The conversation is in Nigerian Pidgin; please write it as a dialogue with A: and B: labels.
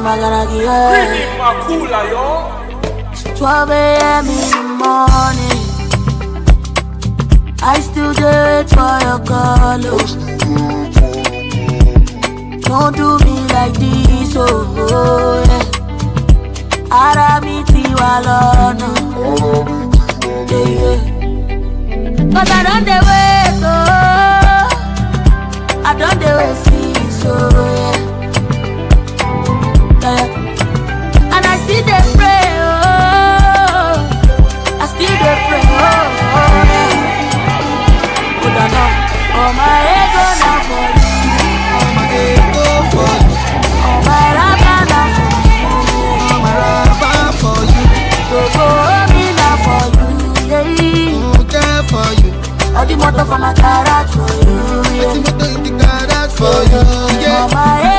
A: magaragi, yeah.
B: Really Makula, yo.
A: 12 a.m. in the morning. I still do it for your call. oh. Don't do me like this, oh, oh yeah. Ara mi ti wa lọ́nà. Yeah, yeah. Cause I don't dey wait, oh. I don't dey wait since, oh yeah. yeah. And I still dey pray, oh. I still dey pray, oh, oh yeah. Hold on, oh. All my ego na for you.
C: All my ego for you,
A: All my rapa na for you.
C: all my rubber for you,
A: Gbogbo omi na for you, yeah.
C: mm, care for you.
A: All the motor for my garage for you,
C: Wetin
A: yeah.
C: motor in the garage for you,
A: All
C: yeah.
A: my